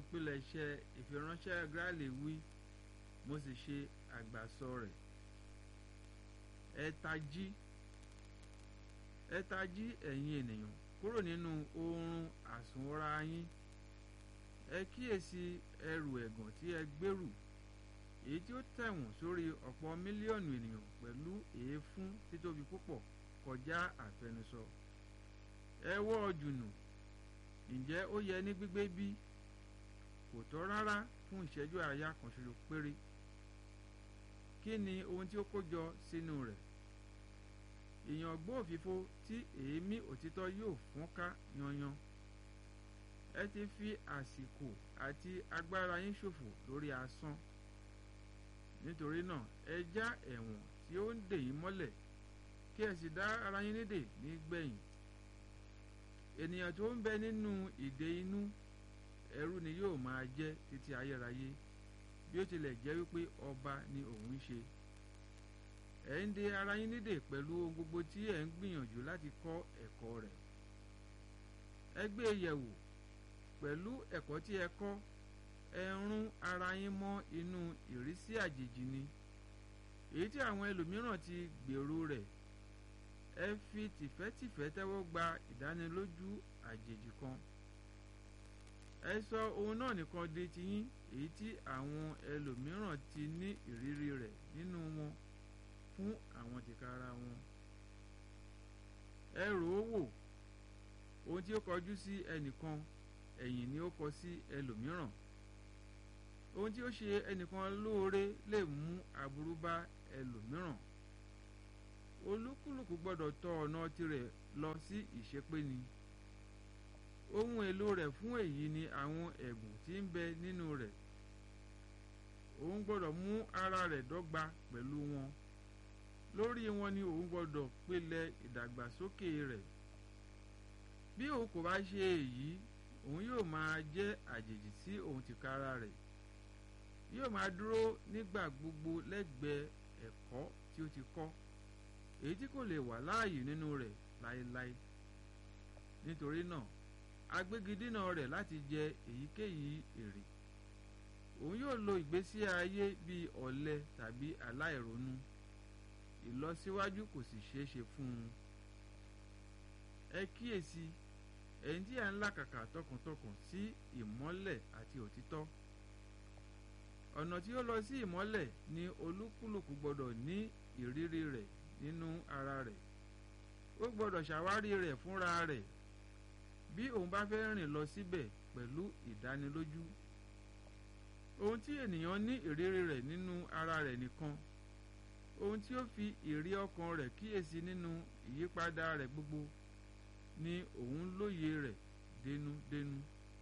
pilẹ̀ṣẹ̀ ìfiránṣẹ́ Gráàlì wí mo sì ṣe àgbàsọ rẹ̀ ẹ tají ẹ tají ẹ̀yin ènìyàn kúrò nínú oorun àsùnwọ̀ra yín ẹ kíyèsí ẹrù ẹ̀gàn tí ẹ gbèrú èyí tí ó tẹ̀wọ̀n sórí ọ̀pọ̀ mílíọ̀nù ènìyàn pẹ̀lú èéfín títóbi púpọ̀ kọjá àfẹnusọ ẹ wọ́ ọ jùnù ǹjẹ́ ó yẹ ní gbígbé bí kò tọ́ rárá fún ìṣẹ́jú àáyá kan ṣoṣo péré kí ni ohun tí ó kó jọ sínú rẹ̀ èèyàn gbóòfìfo tí èémí òtítọ́ yóò fọ́n ká yanyan ẹ ti fi àsìkò àti agbára yín ṣòfò lórí asán nítorí náà ẹ já ẹ̀wọ̀n tí ó ń dè yín mọ́lẹ̀ kí ẹ sì dá ara yín nídè nígbẹ̀yìn ènìyàn tó ń bẹ nínú ìdè inú ẹrú ni yóò máa jẹ́ títí ayérayé bí ó tilẹ̀ jẹ́ wípé ọba ni òun ń ṣe ẹ̀ ń de ara yín nídè pẹ̀lú ohun gbogbo tí ẹ̀ ń gbìyànjú láti kọ́ ẹ̀kọ́ rẹ̀ ẹ gbé e yẹ̀wò pẹ̀lú ẹ̀kọ́ tí ẹ kọ́ ẹ rún ara yín mọ́ inú ìrísí àjèjì ni èyí tí àwọn ẹlòmíràn ti gbèrú rẹ̀ ẹ fi tìfẹ́tìfẹ́ tẹ́wọ́ gba ìdánilójú àjèjì kan ẹ sọ ohun náà nìkan di tiyín èyí tí àwọn ẹlòmíràn ti ní ìrírí rẹ̀ nínú wọn fún àwọn tìkára wọn ẹ rò ó wò ohun tí ó kọjú sí ẹnìkan ẹ̀yìn ni ó kọ sí ẹlòmíràn ohun tí ó ṣe ẹnìkan lóore lè mú aburú bá ẹlòmíràn olúkúlùkù gbọ́dọ̀ tọ ọ̀nà tirẹ̀ lọ sí ìṣepéni ohun èlò rẹ̀ fún èyí ni àwọn ẹ̀bùn tí ń bẹ nínú rẹ̀ òun gbọ́dọ̀ mú ara rẹ̀ dọ́gba pẹ̀lú wọn lórí wọn ni òun gbọ́dọ̀ pilẹ̀ ìdàgbàsókè rẹ̀ bí òun kò bá ṣe èyí òun yóò máa jẹ́ àjèjì sí òun tìkára rẹ̀ yóò máa dúró nígbà gbogbo lẹ́gbẹ̀ẹ́ ẹ̀kọ́ tí ó ti kọ́ èyí tí kò lè wà láàyè nínú rẹ̀ láéláé nítorí náà agbégidínà rẹ̀ láti jẹ èyíkéyìí èrè òun yóò lo ìgbésí ayé bíi ọ̀lẹ tàbí aláìronú ìlọsíwájú kò sì ṣeé ṣe fún un ẹ kíyèsí ẹ̀yin tí à ń làkàkà tọkàntọkàn sí ìmọ́lẹ̀ àti òtítọ́ ọ̀nà tí ó lọ sí ìmọ́lẹ̀ ni olúkúlùkù gbọ́dọ̀ ní ìrírí rẹ̀ nínú ara rẹ̀ ó gbọ́dọ̀ ṣàwárí rẹ̀ fúnra rẹ̀ bí òun bá fẹ́ rìn lọ síbẹ̀ pẹ̀lú ìdánilójú ohun tí ènìyàn ní ìrírí rẹ̀ nínú ara rẹ̀ nìkan ohun tí ó fi ìrí ọkàn rẹ̀ kíyèsí nínú ìyípadà rẹ̀ gbogbo ni òun lóye rẹ̀ dénúdénú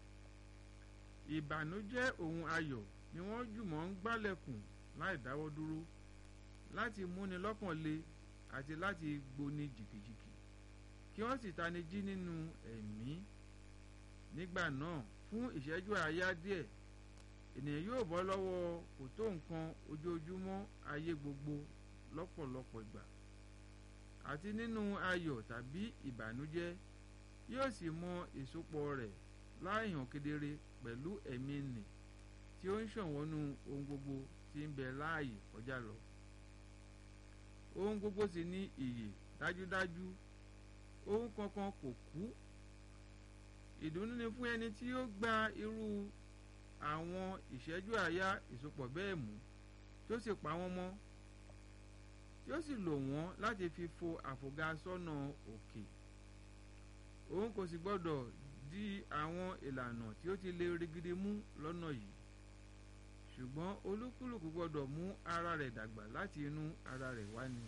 ìbànújẹ́ ohun ayọ̀ ni wọ́n jùmọ̀ ń gbálẹ̀kùn láì dáwọ́ dúró láti múni lọ́kàn le àti láti gbóni jìkìjìkì kí wọ́n sì tani jí nínú ẹ̀mí nígbà náà fún ìṣẹ́jú àáyá díẹ̀ ènìyàn yóò bọ́ lọ́wọ́ kò tó nǹkan ojoojúmọ́ ayé gbogbo lọ́pọ̀lọpọ̀ ìgbà àti nínú ayọ̀ tàbí ìbànújẹ́ yóò sì mọ ìsopọ̀ rẹ̀ láìhàn kedere pẹ̀lú ẹ̀mí nì tí ó ń ṣọ̀wọ́nú ohun gbogbo tí ń bẹ láàyè kọjá lọ ohun gbogbo sì ní ìyè dájúdájú ohun kankan kò kú ìdùnnú ni fún ẹni tí ó gba irú àwọn ìṣẹ́jú àáyá ìsopọ̀ bẹ́ẹ̀ mú tí ó sì pa wọ́n mọ́ tí ó sì lò wọ́n láti fi fo àfògá sọ́nà òkè òun kò sì gbọ́dọ̀ di àwọn ìlànà tí ó ti lè rigidi mú lọ́nà yìí ṣùgbọ́n olúkúlùkù gbọ́dọ̀ mú ara rẹ̀ dàgbà láti inú ara rẹ̀ wá ni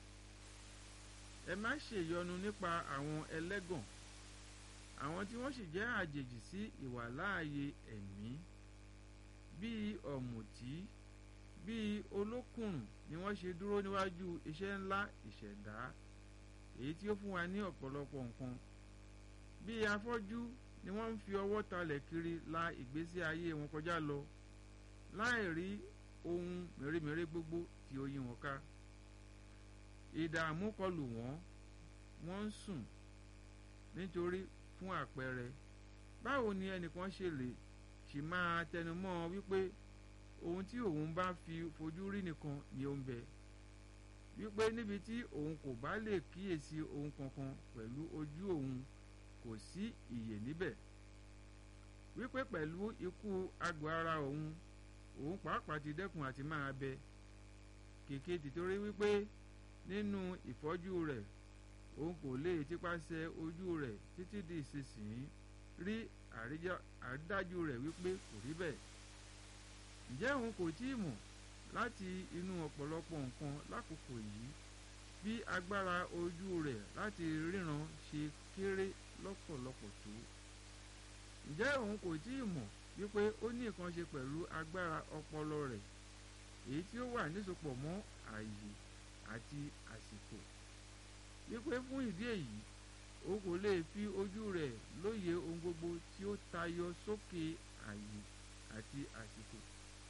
ẹ má ṣèyọnu nípa àwọn ẹlẹ́gàn àwọn tí wọ́n sì jẹ́ àjèjì sí ìwàláàyè ẹ̀mí bíi ọ̀mùtí bíi olókùnrùn ni wọ́n ṣe dúró níwájú iṣẹ́ ńlá ìṣẹ̀dá èyí tí ó fún wa ní ọ̀pọ̀lọpọ̀ nǹkan bíi afọ́jú ni wọ́n ń fi ọwọ́ talẹ̀ kiri la ìgbésí ayé wọn kọjá lọ láì rí ohun mèremère gbogbo tí ó yí wọn ká ìdààmú kọlù wọ́n wọ́n ń sùn nítorí fún àpẹẹrẹ báwo ni ẹnìkan ṣe lè ṣe sì máa tẹnumọ́ wípé ohun tí òun bá fi fojú rí nìkan ni ó ń bẹ wípé níbi tí òun kò bá lè kíyèsí ohun kankan pẹ̀lú ojú òun kò sí ìyè níbẹ̀ wípé pẹ̀lú ikú àgọ́ ara òun òun pàápàá ti dẹ́kun àti máa bẹ kèké tìtorí wípé nínú ìfọ́jú rẹ̀ òun kò lè tipasẹ̀ ojú rẹ̀ títí di ìsinsìnyí rí àrídájú rẹ̀ wípé kò rí bẹ́ẹ̀ ǹjẹ́ òun kò tí ì mọ̀ láti inú ọ̀pọ̀lọpọ̀ nǹkan lákòókò yìí bí agbára ojú rẹ̀ láti ríran ṣe kéré lọ́pọ̀lọpọ̀ tó ǹjẹ́ òun kò tí ì mọ̀ wípé ó ní nǹkan ṣe pẹ̀lú agbára ọpọlọ rẹ̀ èyí tí ó wà nísopọ̀ mọ́ ààyè àti àsìkò wípé fún ìdí èyí o kò lè fi ojú rẹ̀ lóye ohun gbogbo tí ó tayọ sókè ààyè àti àsìkò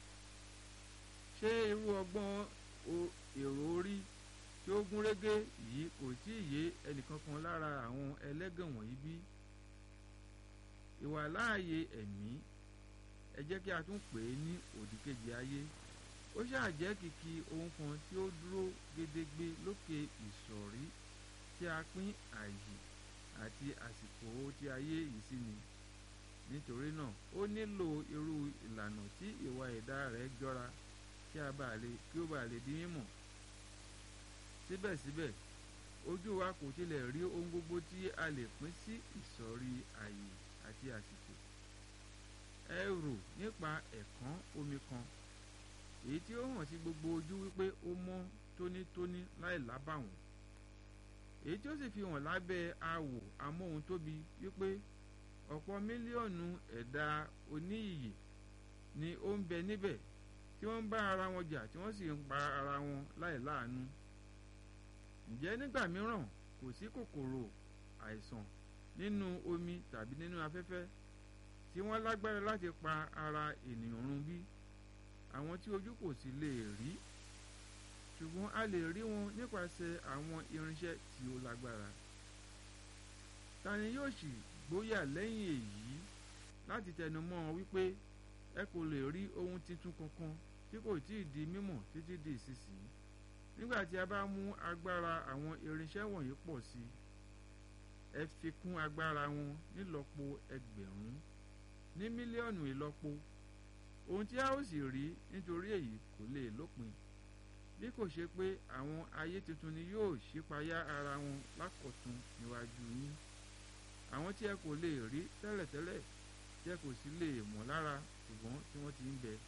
ṣé irú ọgbọ́n èrò orí tí ó gún régé yìí kò tí ì yé ẹnìkankan lára àwọn ẹlẹ́gàn wọ̀nyí bí ìwàláàyè ẹ̀mí ẹ jẹ́ kí a tún pè é ní òdìkejì ayé ó ṣáà jẹ́ kìkì ohun kan tí ó dúró gédégbé lókè ìsọ̀rí tí a pín àyè àti àsìkò tí ayé yìí sí ni nítorí náà ó nílò irú ìlànà tí ìwà ẹ̀dá rẹ̀ jọra kí a bá lè kí ó bá lè di mímọ̀ síbẹ̀síbẹ̀ ojú wa kò tilẹ̀ rí ohun gbogbo tí a lè pín sí ìsọ̀rí àyè àti àsìkò ẹ rò nípa ẹ̀kán omi kan èyí tí ó hàn sí gbogbo ojú wípé ó mọ́ tónítóní láì lábàwọ́n èyí tí ó sì fi hàn lábẹ́ awò amóhuntóbi wípé ọ̀pọ̀ mílíọ̀nù ẹ̀dá oníyìyè ni ó ń bẹ níbẹ̀ tí wọ́n ń bá ara wọn jà tí wọ́n sì ń pa ara wọn láì láàánú ǹjẹ́ nígbà mìíràn kò sí kòkòrò àìsàn nínú omi tàbí nínú afẹ́fẹ́ tí wọ́n lágbára láti pa ara ènìyàn run bí àwọn tí ojú kò sì lè rí ṣùgbọ́n a lè rí wọn nípasẹ̀ àwọn irinṣẹ́ tí ó lágbára ta ni yóò sì gbóyà lẹ́yìn èyí láti tẹnumọ́ wípé ẹ kò lè rí ohun tuntun kankan tí kò tí ì di mímọ̀ títí di ìsinsìnyí nígbà tí a bá mú agbára àwọn irinṣẹ́ wọ̀nyí pọ̀ sí i ẹ fi kún agbára wọn nílọ́po ẹgbẹ̀rún ní mílíọ̀nù ìlọ́po ohun tí a ó sì rí nítorí èyí kò lè lópin bí kò ṣe pé àwọn ayé tuntun ni yóò ṣípayá ara wọn lákọ̀tun níwájú yín àwọn tí ẹ kò lè rí tẹ́lẹ̀tẹ́lẹ̀ tí ẹ kò sì lè mọ̀ lára ṣùgbọ́n tí wọ́n ti ń bẹ.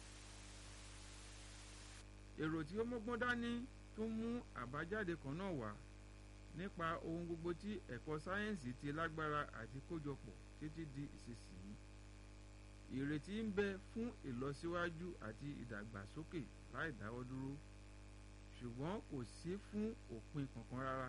èrò tí ó mọ́gbọ́n dání tún mú àbájáde kan náà wá nípa ohun gbogbo tí ẹ̀kọ́ sáyẹ́ǹsì ti lágbára àti kójọpọ̀ títí di ìsinsìnyí ìrètí ń bẹ fún ìlọsíwájú àti ìdàgbàsókè láì dáwọ́ dúró ṣùgbọ́n kò sí fún òpin kankan rárá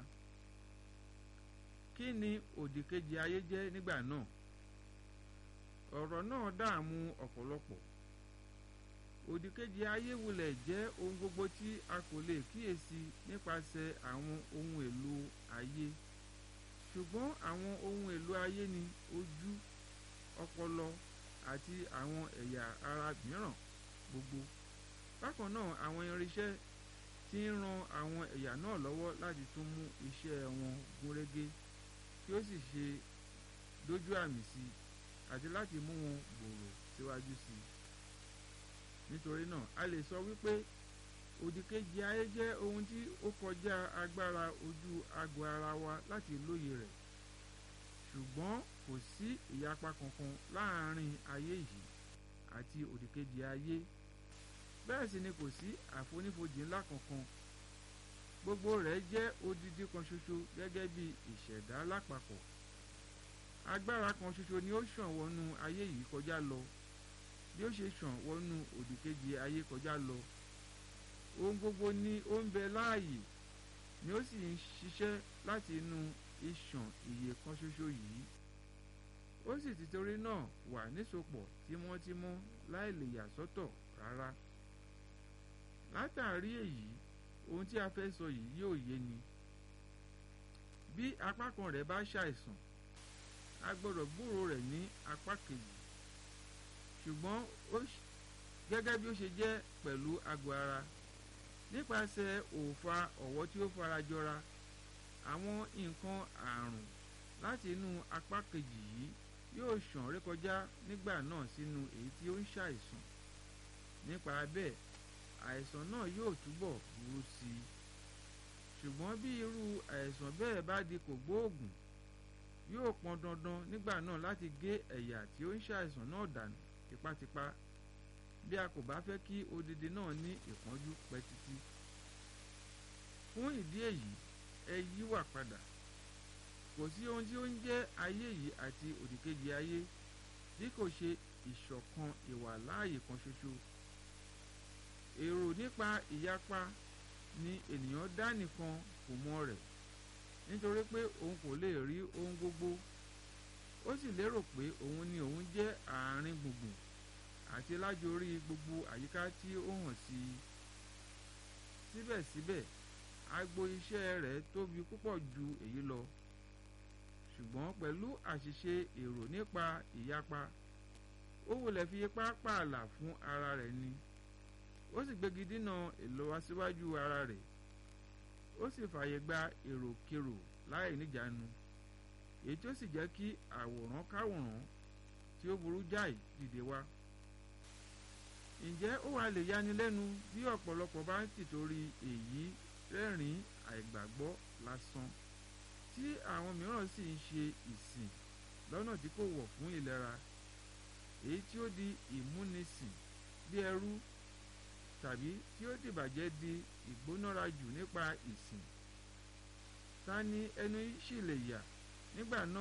kí ni òdìkejì ayé jẹ́ nígbà náà ọ̀rọ̀ náà dààmú ọ̀pọ̀lọpọ̀ òdìkejì ayé wulẹ̀ jẹ́ ohun gbogbo tí a kò lè kíyèsí nípasẹ̀ àwọn ohun èlò ayé ṣùgbọ́n àwọn ohun èlò ayé ni ojú ọpọlọ àti àwọn ẹ̀yà ara mìíràn gbogbo bákan náà àwọn irinṣẹ́ tí ń ran àwọn ẹ̀yà náà lọ́wọ́ láti tún mú iṣẹ́ wọn gúnrégé kí ó sì ṣe dójú àmì sí i àti láti mú wọn gbòòrò síwájú sí i nítorí náà a lè sọ wípé òdìkejì ayé jẹ́ ohun tí ó kọjá agbára ojú agbo ara wa láti lóye rẹ̀ ṣùgbọ́n kò sí ìyapa kankan láàárín ayé yìí àti òdìkejì ayé bẹ́ẹ̀ sì ni kò sí àfonífojì ńlá kankan gbogbo rẹ̀ jẹ́ odidi kan ṣoṣo gẹ́gẹ́ bí ìṣẹ̀dá lápapọ̀ agbára kan ṣoṣo ni ó ṣàn wọnú ayé yìí kọjá lọ bí ó ṣe ṣàn wọnú òdìkejì ayé kọjá lọ ohun gbogbo ni ó ń bẹ láàyè ni ó sì ń ṣiṣẹ́ láti inú ìṣàn ìyè kan ṣoṣo yìí ó sì ti torí náà wà nísopọ̀ tímọ́tímọ́ láì lè yà sọ́tọ̀ rárá látàrí èyí ohun tí a fẹ́ sọ yìí yóò yé ni bí apá kan rẹ̀ bá ṣàìsàn a gbọ́dọ̀ gbúrò rẹ̀ ní apá kejì ṣùgbọ́n gẹ́gẹ́ bí ó ṣe jẹ́ pẹ̀lú àgọ́ ara nípasẹ̀ òòfà ọ̀wọ́ tí ó farajọra àwọn nǹkan àrùn láti inú apá kejì yìí yóò ṣàn rékọjá nígbà náà sínú èyí tí ó ń ṣàìsàn nípa bẹ́ẹ̀ àìsàn náà yóò túbọ̀ burú sí i ṣùgbọ́n bí irú àìsàn bẹ́ẹ̀ bá di kògbóògùn yóò pọn dandan nígbà náà láti gé ẹ̀yà tí ó ń ṣàìsàn náà dànù tipátipá bí a kò bá fẹ́ kí odidi náà ní ìpọ́njú pẹ́ títí fún ìdí èyí ẹ yíwà padà kò sí ohun tí ó ń jẹ́ ayé yìí àti òdìkejì ayé bí kò ṣe ìṣọ̀kan ìwà láàyè kan ṣoṣo èrò nípa ìyapa ni ènìyàn dá nìkan kò mọ rẹ̀ nítorí pé òun kò lè rí ohun gbogbo ó sì lérò pé òun ni òun jẹ́ àárín gbùngbùn àti lájorí gbogbo àyíká tí ó hàn sí i síbẹ̀síbẹ̀ agbo iṣẹ́ rẹ̀ tóbi púpọ̀ ju èyí lọ ṣùgbọ́n pẹ̀lú àṣìṣe èrò nípa ìyapa ó wulẹ̀ fi ipá pààlà fún ara rẹ̀ ni ó sì gbégi dínà ìlọsíwájú ara rẹ̀ ó sì fààyè gba èròkerò láì níjàánu èyí tí ó sì jẹ́ kí àwòrán káwòrán tí ó burú jáì dìde wá ǹjẹ́ ó wàá lè yani lẹ́nu bí ọ̀pọ̀lọpọ̀ bá ń tìtorí èyí rẹ́rìn àìgbàgbọ́ lásán tí àwọn mìíràn sì ń ṣe ìsìn lọ́nà tí kò wọ̀ fún ìlera èyí tí ó di ìmúnisìn bí ẹrú tàbí tí ó dìbàjẹ́ di ìgbónára jù nípa ìsìn ta ni ẹnu sì lè yà nígbà náà